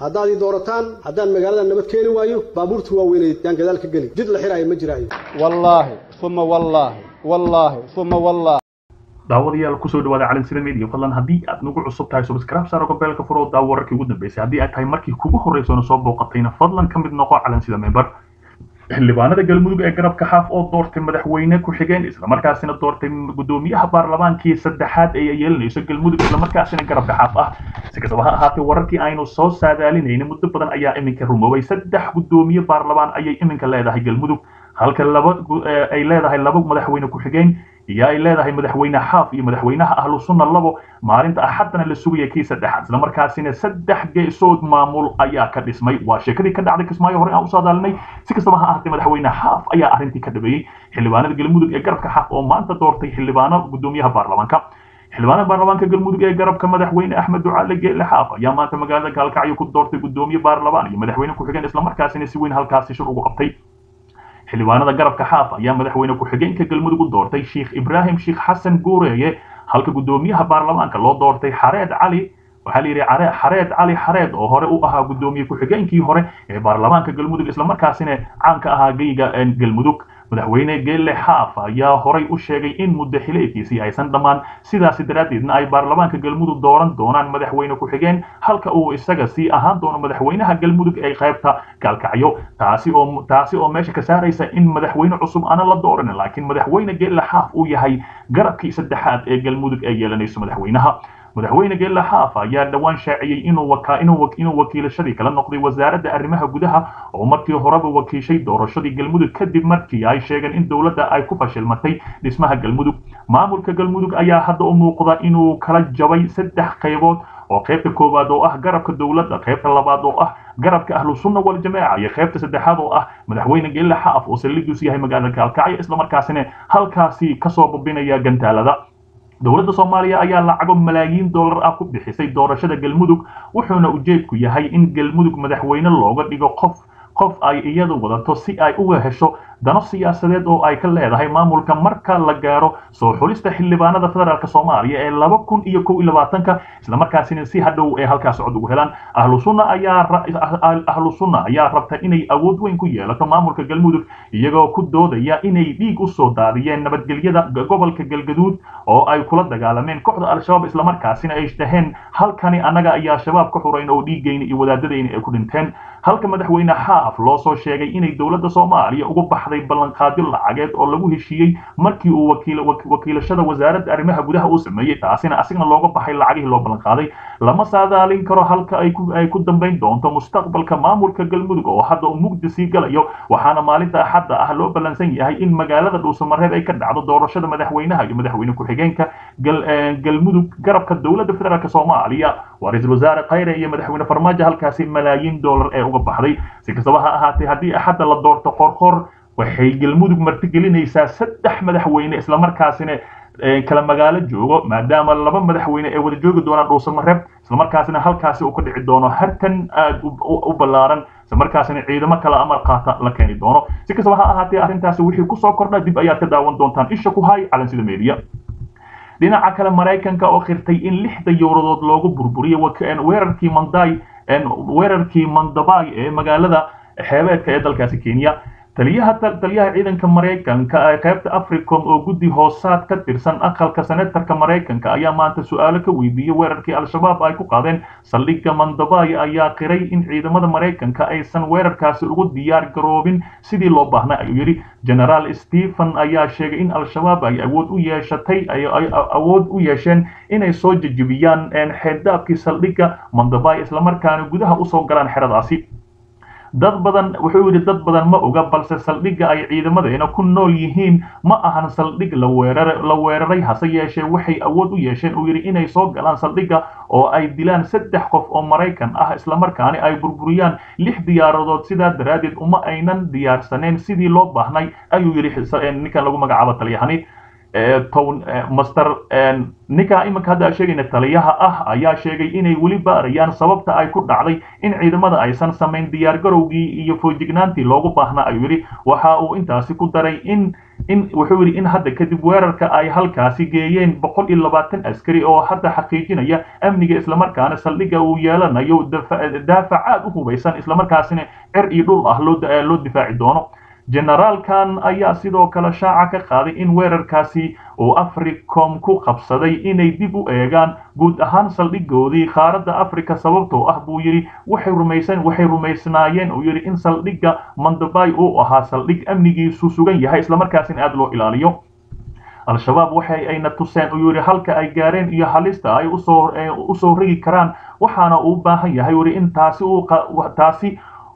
haddaad ii doorataan haddaan magaalada nabad keeni waayo baabuurta waaweyneed yaan gadaal ka geli jid la xiraayo ma jiraayo wallaahi uma wallaahi wallaahi uma wallaahi daawadayaal kusoo dhawaada calansida media fadlan haddii aad nagu cusub tahay subscribe saaro gobeelka furo daawo wararkii ugu dambeysay haddii ay tahay markii kugu horreysona soo booqatayna fadlan ka mid noqo calansida member xildhibaanada galmudug ee garabka xaaf oo doortay madaxweyne ku-xigeen islamarkaasina doortay gudoomiyaha baarlamaankii saddexaad ee yeelanayso galmudug islamarkaasina garabka xaaf ah si kastaba ha ahaatee wararkii aynu soo saadaalinayna muddo badan ayaa iminka rumoobay saddex gudoomiye baarlamaan ayay iminka leedahay galmudug halka laba ay leedahay laba madaxweyne ku-xigeen iyo ay leedahay madaxweyne xaaf iyo madaxweynaha ahlu sunna labo maalinta axaddana la sugaya kii saddexaad islamarkaasina saddex geesood maamul ayaa ka dhismay waa sheekadii ka dhacday kismaayo hore aan usoo daalinay si kastaba ha ahaatee madaxweyne xaaf ayaa arrintii ka dhabeeyey xildhibaanada galmudug ee garabka xaaf oo maanta doortay xildhibaano gudoomiyaha baarlamaanka xildhibaanada baarlamaanka galmudug ee garabka madaxweyne axmed ducaale geele xaaf ayaa maanta magaalada gaalkacyo ku doortay gudoomiye baarlamaan iyo madaxweyne ku-xigeen islamarkaasina si weyn halkaasi shir ugu qabtay xildhibaanada garabka xaaf ayaa madaxweyne ku-xigeenka galmudug u doortay sheikh ibraahim sheikh xasan guureeye halka gudoomiyaha baarlamaanka loo doortay xareed cali waxaa la yidhi xareed cali xareed oo hore u ahaa gudoomiye ku-xigeenkii hore ee baarlamaanka galmudug islamarkaasina caanka ahaa geyga galmudug madaxweyne geelle xaaf ayaa horay u sheegay in muddo xileedkiisii aysan dhammaan sidaasi daraaddeedna ay baarlamaanka galmudug dooran doonaan madaxweyne ku-xigeen halka uu isaga sii ahaan doono madaxweynaha galmudug ee qaybta gaalkacyo taasi oo taasi oo meesha ka saaraysa in madaxweyne cusub aana la dooran laakiin madaxweyne geelle xaaf uu yahay garabkii saddexaad ee galmudug ee yeelanayso madaxweynaha madaxweyne geelle xaaf ayaa dhowaan shaaciyey inuu waka inuu inuu wakiilashadii kala noqday wasaaradda arrimaha gudaha oo markii horeba wakiishay doorashadii galmudug kadib markii ay sheegeen in dowladda ay ku fashilmatay dhismaha galmudug maamulka galmudug ayaa hadda u muuqda inuu kala jabay saddex qaybood oo qaybta koowaad oo ah garabka dowladda qaybta labaad oo ah garabka ahlu sunna waljamaaca iyo qaybta saddexaad oo ah madaxweyne geelle xaaf oo saldhigiisu yahay magaalada gaalkacyo islamarkaasina halkaasi kasoo babinaya gantaalada dowladda soomaaliya ayaa lacago malaayiin dollar ah ku bixisay doorashada galmudug wuxuuna ujeedku yahay in galmudug madaxweyne looga dhigo qof qof ay iyadu wadato si ay uga hesho dano siyaasadeed oo ay ka leedahay maamulka marka la gaaro soo xulista xildhibaanada federaalk soomaaliya ee laba kun iyo kow iyo labaatanka islamarkaasina si hadhow ee halkaas cod ugu helaan ahlu sunna ayaa ahlu sunna ayaa rabta inay awood weyn ku yeelato maamulka galmudug iyagoo ku doodaya inay dhiig usoo daadiyeen nabadgelyada gobolka galgaduud oo ay kula dagaalameen kooxda al-shabaab islamarkaasina ay dhaheen halkani annaga ayaa shabaab ka xurayn oo dhiigayna iyo wadaadadayna ay ku dhinteen halka madaxweyne xaaf loo soo sheegay inay dowladda soomaaliya ugu baxday ballanqaadyo lacageed oo lagu heshiiyey markii uu wakiilashada wasaaradda arrimaha gudaha uu sameeyey taasina asigna looga baxay lacagihii loo ballanqaaday lama saadaalin karo halka ay ku dambayn doonto mustaqbalka maamulka galmudug oo hadda uu mugdi sii galayo waxaana maalinta axadda ah loo ballansan yahay in magaalada dhuusamareeb ay ka dhacdo doorashada madaxweynaha iyo madaxweyne ku-xigeenka galmudug garabka dowladda federaalk soomaaliya waa ra-iisul wasaare khayre iyo madaxweyne farmaajo halkaasi malaayiin dollar ee uga baxday si kastaba ha ahaatee haddii axadda la doorto qorqor waxay galmudug martigelinaysaa saddex madaxweyne islamarkaasina kala magaalo joogo maadaama laba madaxweyne ay wada joogi doonaan dhuusamareeb islamarkaasina halkaasi uu ka dhici doono harkan aad u ballaaran islamarkaasina ciidamo kala amar qaata la keeni doono si kastaba ha ahaatee arrintaasi wixii kusoo kordha dib ayaad ka daawan doontaan isha ku hay calansida media dhinaca kale maraykanka oo khirtay in lixda yowradood loogu burburiyey weerarkii manday weerarkii mandabay ee magaalada xeebeedka ee dalkaasi kenya taliyaha taliyaha ciidanka maraykanka ee qaybta africom oo guddi hoosaad ka tirsan aqalka senatarka maraykanka ayaa maanta su-aalo ka weydiiyey weerarkii al-shabaab ay ku qaadeen saldhigga mandabay ayaa qiray in ciidamada maraykanka aysan weerarkaasi ugu diyaar garoobin sidii loo baahnay ayuu yidhi genaraal stephen ayaa sheegay in al-shabaab ay awood u yeeshatay ay awood u yeesheen inay soo jejebiyaan xeeddaabkii saldhigga mandabay islamarkaana gudaha usoo galaan xeradaasi dad badan wuxuu yidhi dad badan ma oga balse saldhigga ay ciidamadeena ku nool yihiin ma ahan saldhig la weerar la weeraray hase yeeshee waxay awood u yeesheen uu yidhi inay soo galaan saldhigga oo ay dilaan saddex qof oo maraykan ah islamarkaani ay burburiyaan lix diyaaradood sidaa daraaddeed uma aynan diyaarsaneen sidii loo baahnay ayuu yidhi ninkan lagu magacaabo taliyahani town master ninka iminka hadda sheegayna taliyaha ah ayaa sheegay inay weli baarayaan sababta ay ku dhacday in ciidamada aysan samayn diyaargarowgii iyo foojignaantii loogu baahnaa ayuu yidhi waxa uu intaasi ku daray in in wuxuu yidhi in hadda kadib weerarka ay halkaasi geeyeen boqol iyo labaatan askari oo hadda xaqiijinaya amniga islamarkaana saldhigga uu yeelanayo daafac aad u hubaysan islamarkaasina cer iyo dhul ah loo difaaci doono generaalkan ayaa sidoo kale shaaca ka qaaday in weerarkaasi uu africom ku qabsaday inay dib u eegaan guud ahaan saldhigoodii qaaradda africa sababtoo ah buu yidhi waxay rumaysan waxay rumaysnaayeen uu yidhi in saldhigga mandabay uu ahaa saldhig amnigiisu sugan yahay islamarkaasina aada loo ilaaliyo al-shabaab waxay ayna tuseen uu yidhi halka ay gaareen iyo halista ay usoo usoo rigi karaan waxaana uu baahan yahay yidhi in taasi uu taasi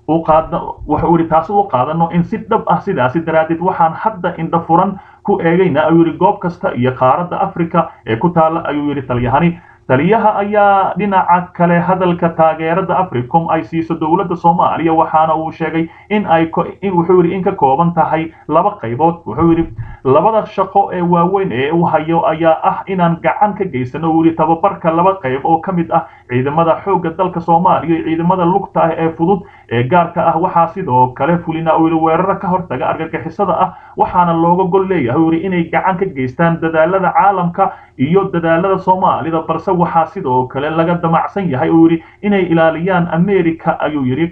wuxuu yidhi taasi u qaadano in si dhab ah sidaasi daraaddeed waxaan hadda indha furan ku eegayna ayuu yidhi goob kasta iyo qaaradda africa ee ku taalla ayuu yidhi talyahani taliyaha ayaa dhinaca kale hadalka taageerada africom ay siiso dowladda soomaaliya waxaana uu sheegay in ay wuxuu yidhi in ka kooban tahay laba qaybood wuxuu yidhi labada shaqo ee waaweyn ee uu hayo ayaa ah inaan gacan ka geysano uu yidhi tababarka laba qayb oo ka mid ah ciidamada xoogga dalka soomaaliya iyo ciidamada lugta ah ee fudud ee gaarka ah waxaa sidoo kale fulina uu yidhi weeraro ka hortaga argagixisada ah waxaana looga gol leeyahay uu yidhi inay gacan ka geystaan dadaalada caalamka iyo dadaalada soomaalida balse waxaa sidoo kale laga damacsan yahay uu yidhi inay ilaaliyaan america ayuu yidhi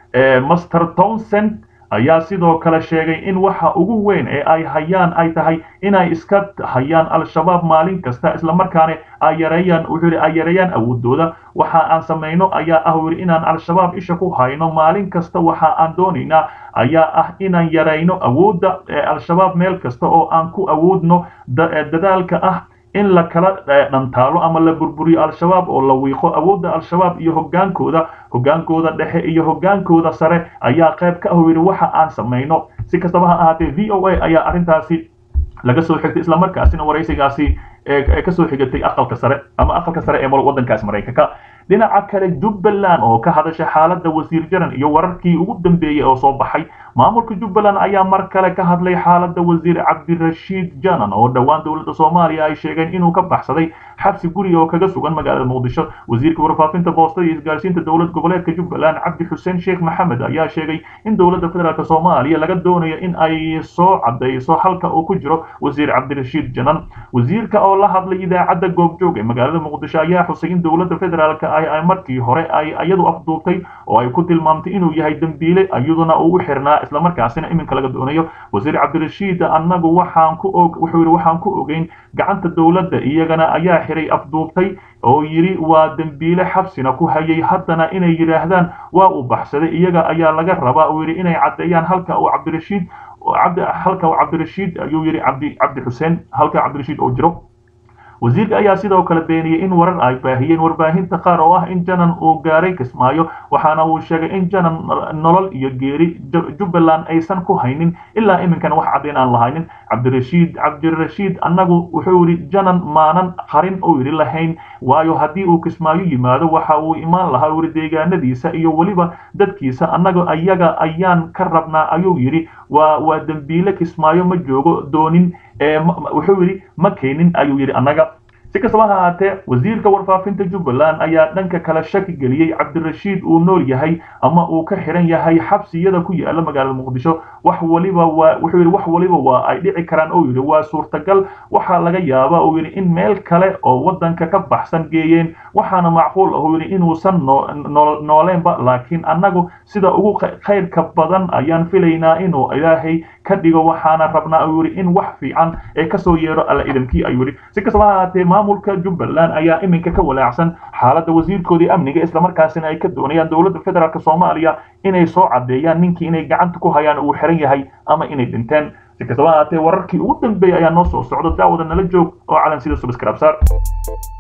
master townsend ayaa sidoo kale sheegay in waxa ugu weyn ee ay hayaan ay tahay inay iska hayaan al-shabaab maalin kasta islamarkaana ay yareeyaan wuxuu yidhi ay yareeyaan awoodooda waxa aan samayno ayaa ah yidhi inaan al-shabaab isha ku hayno maalin kasta waxa aan doonaynaa ayaa ah inaan yarayno awoodda al-shabaab meel kasta oo aan ku awoodno dadaalka ah in la kala dhantaalo ama la burburiyo al-shabaab oo la wiiqo awoodda al-shabaab iyo hogaankooda hogaankooda dhexe iyo hogaankooda sare ayaa qayb ka ah yidhi waxa aan samayno si kastaba ha ahaatee v o a ayaa arrintaasi laga soo xigtay islamarkaasina waraysigaasi kasoo xigatay aqalka sare ama aqalka sare ee waddankaas maraykanka dhinaca kale jubbaland oo ka hadasha xaaladda wasiir jaran iyo wararkii ugu dambeeyey oo soo baxay maamulka jubbaland ayaa mar kale ka hadlay xaaladda wasiir cabdirashiid janan oo dhowaan dowladda soomaaliya ay sheegeen inuu ka baxsaday xabsi guriga oo kaga sugan magaalada muqdisho wasiirka warfaafinta boostada iyo isgaarsiinta dowlad goboleedka jubbaland cabdi xuseen sheekh maxamed ayaa sheegay in dowladda federaalk soomaaliya laga doonayo in ay soo cadayso halka uu ku jiro wasiir cabdirashiid janan wasiirka oo la hadlay idaacadda goobjoog ee magaalada muqdisho ayaa xusay in dowladda federaalk ay markii hore ay iyadu afduubtay oo ay ku tilmaamtay inuu yahay dembiile iyaduna uu u xirnaa islamarkaasina iminka laga doonayo wasiir cabdirashiid annagu waxaan ku og wuxuu yidhi waxaan ku ogeyn gacanta dowladda iyagana ayaa xiray afduubtay oo yidhi waa dembiile xabsina ku hayay haddana inay yidhaahdaan waa uu baxsaday iyaga ayaa laga rabaa uu yidhi inay caddeeyaan halka uu cabdirashiid halka uu cabdirashiid ayuu yidhi cabdi cabdi xuseen halka cabdirashiid oo jiro wasiirka ayaa sidoo kale beeniyey in warar ay baahiyeen warbaahinta qaar oo ah in janan uu gaaray kismaayo waxaana uu sheegay in janan nolol iyo geeri jubbaland aysan ku haynin ilaa iminkan wax caddayn aan lahaynin cabdirashiid cabdirashiid annagu wuxuu yidhi janan maanan qarin uu yidhi lahayn waayo haddii uu kismaayo yimaado waxa uu imaan lahaa uu yidhi deegaanadiisa iyo weliba dadkiisa annaga ayaga ayaan ka rabnaa ayuu yidhi waa waa dembiile kismaayo ma joogo doonin wuxuu yidhi ma keenin ayuu yidhi annaga si kastaba ha ahaatee wasiirka warfaafinta jubbaland ayaa dhanka kale shaki geliyey cabdirashiid uu nool yahay ama uu ka xiran yahay xabsiyada ku yaala magaalada muqdisho wax waliba waa wuxuu yidhi wax waliba waa ay dhici karaan oo yidhi waa suurtagal waxaa laga yaabaa uu yidhi in meel kale oo waddanka ka baxsan geeyeen waxaana macquul ah uu yidhi inuusan nooleenba laakiin annagu sida ugu khayrka badan ayaan filaynaa inuu ilaahay ka dhigo waxaana rabnaa uu yidhi in wax fiican ee kasoo yeedho alla idamkii ayuu yidhi si kastaba ha ahaatee maamulka jubbaland ayaa iminka ka walaacsan xaaladda wasiirkoodii amniga islamarkaasina ay ka doonayaan dowladda federaalk soomaaliya inay soo caddeeyaan ninkii inay gacanta ku hayaan uu xiran yahay ama inay dhinteen si kastaba ha ahaatee wararkii ugu dambeeyay ayaa noo soo socdo daawada nala joog oo calan sida subscribe saar